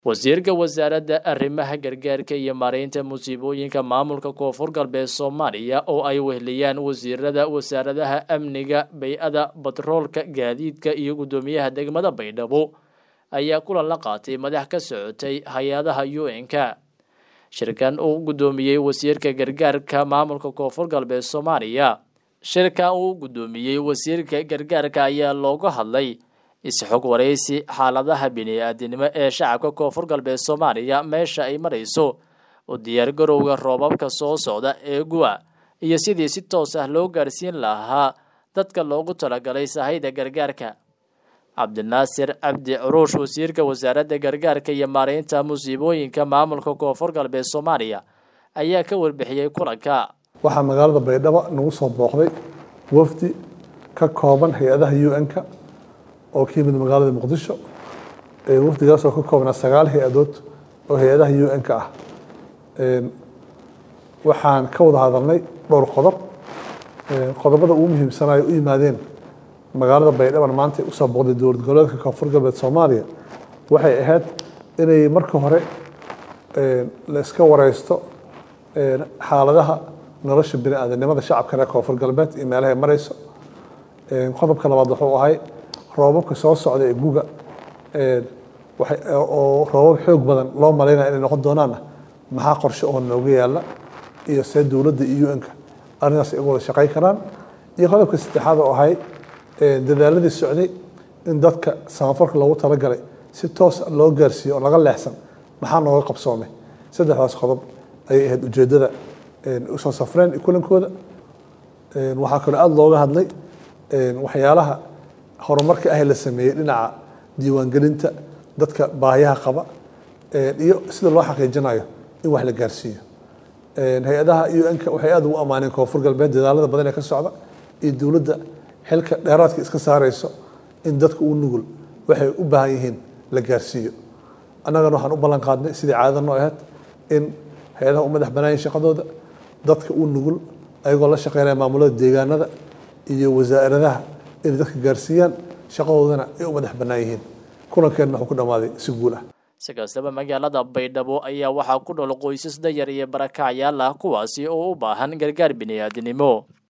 wasiirka wasaaradda arrimaha gargaarka iyo maareynta musiibooyinka maamulka koonfur galbeed soomaaliya oo ay weheliyaan wasiirada wasaaradaha amniga bay-ada batroolka gaadiidka iyo guddoomiyaha degmada baydhabo ayaa kulan la qaatay madax ka socotay hay-adaha u n-ka shirkan uu guddoomiyey wasiirka gargaarka maamulka koonfur galbeed soomaaliya shirkan uu guddoomiyey wasiirka gargaarka ayaa looga hadlay is-xog waraysi xaaladaha bini-aadinimo ee shacabka koonfur galbeed soomaaliya meesha ay marayso u diyaargarowga roobabka soo socda ee guwa iyo sidii si toos ah loo gaarsiin lahaa dadka loogu talagalay sahayda gargaarka cabdinaasir cabdi curuush wasiirka wasaaradda gargaarka iyo maareynta musiibooyinka maamulka koonfur galbeed soomaaliya ayaa ka warbixiyey kulanka waxaa magaalada baydhabo nagu soo booqday wafdi ka kooban hay-adaha u n-ka oo ka yimid magaalada muqdisho wafdigaas oo ka koobnaa sagaal hay-adood oo hay-adaha u n-ka ah waxaan ka wada hadalnay dhowr qodob qodobada ugu muhiimsanayo u yimaadeen magaalada baydhaban maanta usoo booqday dowlad goboleedka koonfur galbeed soomaaliya waxay ahayd inay marka hore la iska wareysto xaaladaha nolosha bini aadanimada shacabka reer koonfur galbeed iyo meelahay mareyso qodobka labaad wuxuu ahay roobabka soo socda ee guga oo roobab xoog badan loo malaynaya inay noqon doonaana maxaa qorshe oo nooga yaala iyo see dowladda iyo u n-ka arrintaas ay uga wada shaqey karaan iyo qodobka saddexaad oo ahay dadaaladii socday in dadka samafalka loogu talagalay si toos loo gaarsiiyo oo laga leexsan maxaa nooga qabsoomay saddexdaas qodob ayay ahayd ujeeddada usoo safreen kulankooda waxaa kaloo aada looga hadlay waxyaalaha horumarka ah la sameeyey dhinaca diiwaangelinta dadka baahiyaha qaba iyo sida loo xaqiijinayo in wax la gaarsiiyo hay-adaha u n-ka waxay aada ugu ammaaneen koonfur galbeed dadaalada badan ee ka socda iyo dowladda xilka dheeraadka iska saareyso in dadka u nugul waxay u baahan yihiin la gaarsiiyo annagana waxaan u ballan qaadnay sidii caadada noo ahayd in hay-adaha u madax banaayin shaqadooda dadka u nugul ayagoo la shaqeynaya maamulada deegaanada iyo wasaaradaha inay dadka gaarsiiyaan shaqadoodana ay u madax bannaan yihiin kulankeenna wuxuu ku dhammaaday si guul ah si kastaba magaalada baydhabo ayaa waxaa ku dhol qoysas dayar iyo barakacyaal ah kuwaasi oo u baahan gargaar bini-aadinimo